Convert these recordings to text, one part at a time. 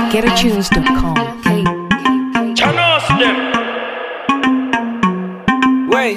GetAtunes.com. Chanos them. Wey,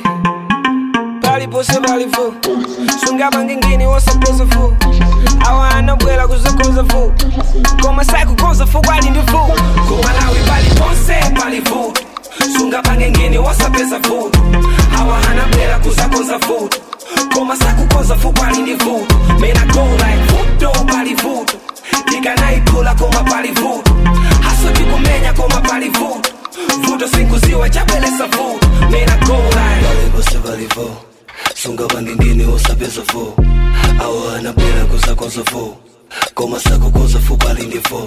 paliponse palifu sunga ngingini wosakoza fu awana bwela kuzokoza fu koma sakukoza fu kwali ndi fu kumalawi paliponse palifu sunga ngingini wosapeza fu awahana bwela kuzakoza fu koma sakukoza fu kwali ndi fu mena go like futo palivuto tikanaipula koma palivuto haso tikumenya koma palivuto vuto sinkuziwa chabwelesa vuto mena go like balibose balivo sunga bangingini osapeza fo awana bwela kuzakoza fo koma sakukoza fo balindi fo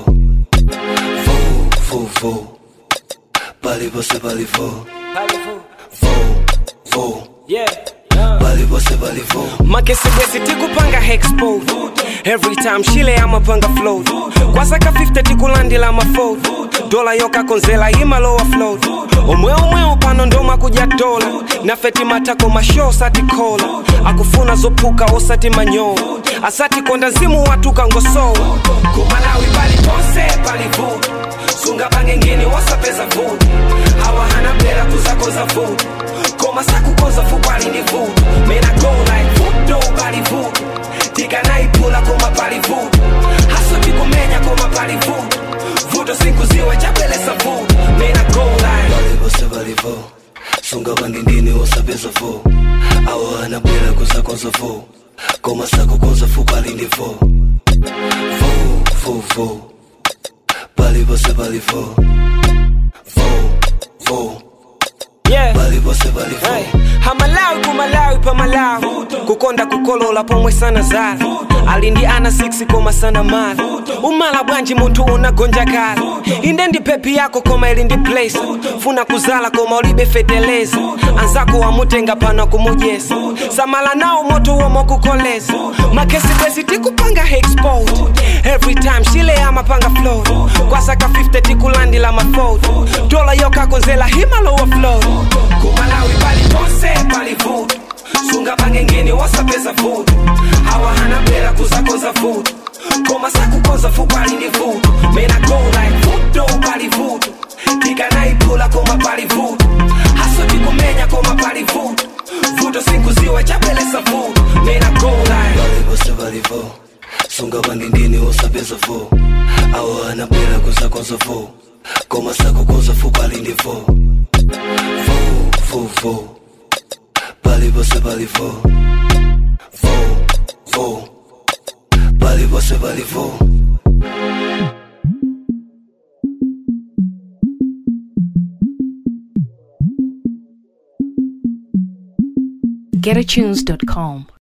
fo fo fo balibose balivo palivuto fo fo yeah balibose balivo makesebwesi tikupanga hexpo every time shile amapanga flow kwasaka 50 tikulandila mafo dola yokakonzela imalowa flow omwe omwe upano ndoma kuja dola nafeti matako masho satikola akufuna zophuka osati manyowa asati konda zimu watuka ngosowa kumalawi paliponse palivuto sunga pangengeni wasapeza vuto hawahana bela kuzakoza vuto koma sakukoza fukwali ndi vuto mena go like vuto palivuto tikanaipula koma palivuto haso tikumenya koma palivuto vuto sinkuziwa chabwelesa vuto mena go like balibose balivo sunga bangingini osapeza fo awana bwela kuzakoza fo koma sakukoza fo balindi fo fo fo fo balibose balivo fo fo yeah balibose balivo Hey, hamalawi kumalawi pamalawi kukonda kukolola pomwe sana zala alindi ana 6 koma sana mala umala bwanji munthu unagonja kala inde ndi pepi yako koma ili ndi place funa kuzala koma ulibe feteleza anzako wamutenga pano kumujesa samala nawo moto womo kukoleza makesibwezi tikupanga hexport every time shile amapanga flow kwasaka 50 tikulandila mafoto dola yokakonzela himalowa flow kumalawi paliponse palivuto sunga pangengeni wasapeza vuto hawahana bela kuzakoza vuto koma sakukoza fukwali ndi vuto mena go like vuto palivuto tikanaipula koma palivuto haso tikumenya koma palivuto vuto sinkuziwa chabwelesa vuto mena go like balibose balivo sunga bangingini osapeza fo awana bwela kuzakoza fo koma sakukoza fo balindi fo fo fo fo balibose balivo fo fo balibose balivo GetAtunes.com.